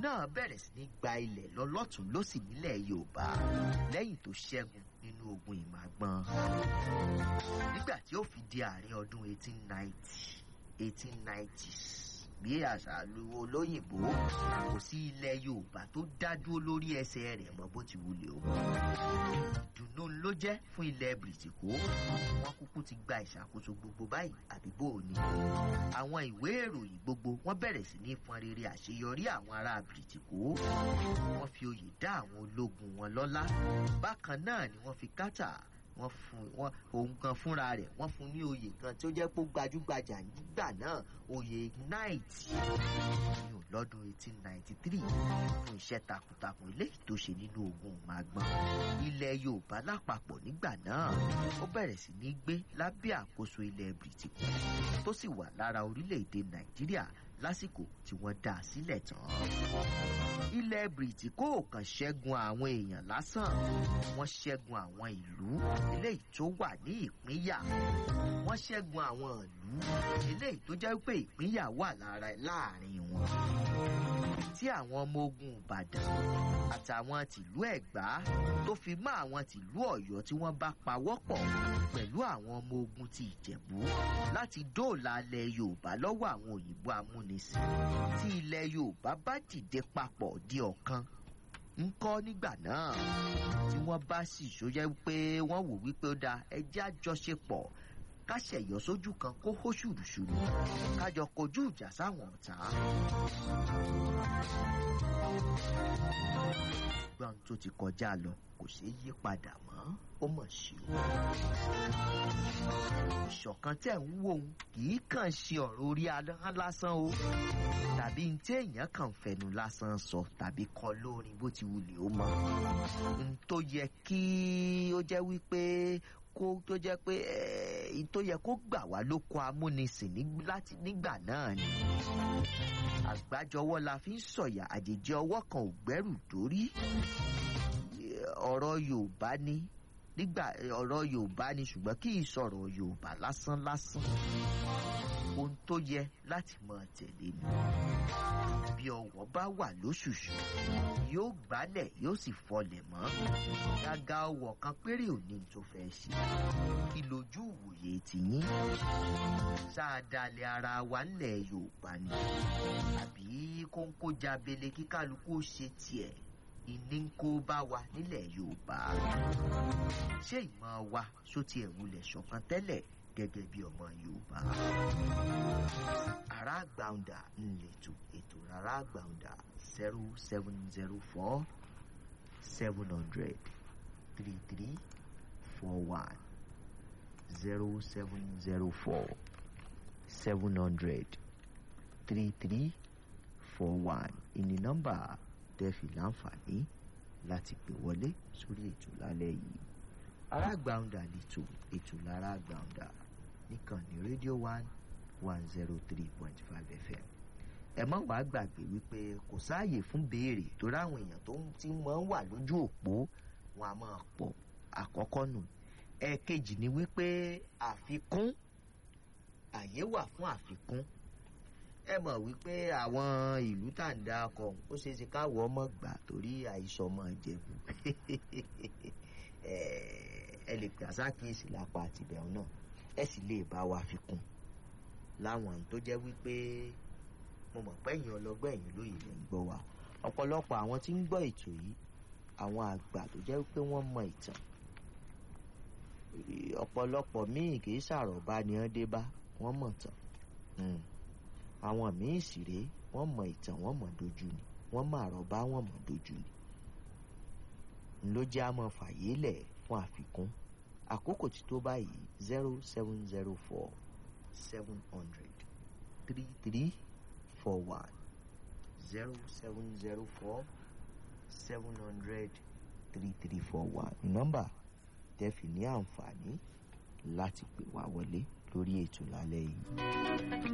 náà bẹ̀rẹ̀ sí ní gba ilẹ̀ lọ́lọ́tún lọ́sì nílẹ̀ yorùbá lẹ́yìn tó ṣẹ́gun nínú ogun ìmàgbọ́n nígbà tí ó fi di àárín ọdún 1890 1890s bí àṣà lu olóyìnbó kò sí ilẹ̀ yorùbá tó dá dúró lórí ẹsẹ̀ rẹ̀ mọ́ bó ti wulẹ̀ o ìdùnnú ló jẹ́ fún ilẹ̀ bìrìtìkó wọn kúkú ti gba ìṣàkóso gbogbo báyìí àdúgbò ni àwọn ìwé ìròyìn gbogbo wọn bẹ̀rẹ̀ sí ní fọn rere àṣeyọrí àwọn ará bìrìtìkó wọn fi oyè dá àwọn ológun wọn lọ́lá bákan náà ni wọ́n fi kátà wọ́n fún wọn òun kan fúnra rẹ̀ wọ́n fún ní oyè kan tí ó jẹ́ pé ó gbajúgbajà nígbà náà oyè knight ní lọ́dún 1893 fún iṣẹ́ takuntakun eléyìí tó ṣe nínú ogun màgbọ́n ilẹ̀ yorùbá lápapọ̀ nígbà náà ó bẹ̀rẹ̀ sí ní gbé lábẹ́ àkóso ilẹ̀ bìrìtìkù tó sì wà lára orílẹ̀-èdè nàìjíríà lásìkò tí wọ́n dá a sílẹ̀ tán ilẹ̀ bìrìtìkó kàn ṣẹ́gun àwọn èèyàn lásán wọ́n ṣẹ́gun àwọn ìlú eléyìí tó wà ní ìpínyà wọ́n ṣẹ́gun àwọn ìlú eléyìí tó jẹ́ pé ìpínyà wà lára láàrin wọn tí àwọn ọmọ ogun ìbàdàn àtàwọn tìlú ẹ̀gbá tó fi mọ́ àwọn tìlú ọ̀yọ́ tí wọ́n bá pawọ́pọ̀ pẹ̀lú àwọn ọmọ ogun ti ìjẹ̀bú láti dóòlà ilẹ̀ yorùbá lọ́wọ́ àwọn òyìnbó amúnisìn tí ilẹ̀ yorùbá bá dìde papọ̀ di ọ̀kan ń kọ́ nígbà náà tí wọ́n bá sì ṣóyẹ́ pé wọ́n wò wípé ó dáa ẹjẹ́ àjọṣepọ̀ káṣẹ̀yọ́ sójú kan kó hó ṣùrùṣùrù kájọ kojú ìjà sáwọn ọ̀tá. gbọ́n tó ti kọjá lọ kò ṣeé yí padà mọ́ ó mọ̀ sí o. ìṣọ̀kan tẹ̀ ń wò ó kì í kàn ṣe ọ̀rọ̀ orí ahọ́n lásán o tàbí ní tí èèyàn kàn fẹnu lásán sọ tàbí kọ lórin bó ti wulẹ̀ ó mọ. n tó yẹ kí ó jẹ́ wípé kó tó jẹ́ pé ẹ̀ tó yẹ kó gbà wá ló kọ amúnisìn nígbà náà ni. àgbájọwọ́ la fi ń sọ̀yà àjèjì ọwọ́ kan ò gbẹ́rù dórí. ọ̀rọ̀ yorùbá ni nígbà ọ̀rọ̀ yorùbá ni ṣùgbọ́n kì í sọ̀rọ̀ yorùbá lásán lásán. ohun tó yẹ láti mọ tẹ̀lé ni. bí ọwọ́ bá wà lóṣùṣù yóò gbálẹ̀ yóò sì fọlẹ̀ mọ́. gàgà ọwọ́ kan péré ò ní tó fẹ́ ṣe. kí lójú ìwòye tiyín. sáadalẹ̀ ara wa ńlẹ̀ yorùbá ni. àbí kóńkó jábele kí kálukú ó ṣe tiẹ̀ ìní ń kó bá wa nílẹ̀ yorùbá. ṣé ìmọ̀ wa só tiẹ̀ wulẹ̀ ṣọ̀kan tẹ́lẹ̀ gẹ́gẹ́ bí ọmọ yorùbá. ará gbàǹdà ń lètò ètò rárá gbàǹdà zero seven zero four seven hundred three three four one zero seven zero four seven hundred three three four one ìní nọ́mbà tẹ́fì láǹfààní láti pè wọlé sórí ètò lálẹ́ yìí arágbàǹdà lètò ètò lárágbàǹdà níkànnì rédíò one one zero three point five fm ẹ má wàá gbàgbé wípé kò sáàyè fún béèrè tó ráwọn èèyàn tó ti máa ń wà lójú òpó wọn a máa pọ̀ àkọ́kọ́ nù ẹ̀ẹ̀kejì ni wípé àfikún àyè wà fún àfikún ẹ mọ̀ wípé àwọn ìlú tá à ń dá ọkọ̀ ó ṣeé ṣe káwọ́ ọmọ gbà torí àìsàn ọmọ ìjẹ̀bù ẹ lè pè àsákìyèsí lápá àtìbẹ̀rún náà ẹ sì lè bá wa fi kún láwọn tó jẹ́ wípé mo mọ̀ pé ẹ̀yin ọlọ́gbọ́n ẹ̀yin lóye lẹ́ ń gbọ́ wa ọ̀pọ̀lọpọ̀ àwọn tí ń gbọ́ ètò yìí àwọn àgbà tó jẹ́ wípé wọ́n mọ ìtàn ọ̀pọ̀lọpọ̀ míì kì í ṣàròbá ni wọ́n dé bá wọ́n mọ̀ tán àwọn míì sì rèé wọ́n mọ ìtàn wọ́n mọ̀ dojú ni wọ́n mọ àròbá wọ́n mọ̀ dojú ni ló jẹ́ àmọ́ fàyè lẹ̀ fún àfikún àkókò tí tó báyìí zero seven zero four seven hundred three three four one zero seven zero four seven hundred three three four one nọ́mbà tẹ́ fi ní àǹfààní láti pè wá wọlé lórí ètò lálẹ́ yìí.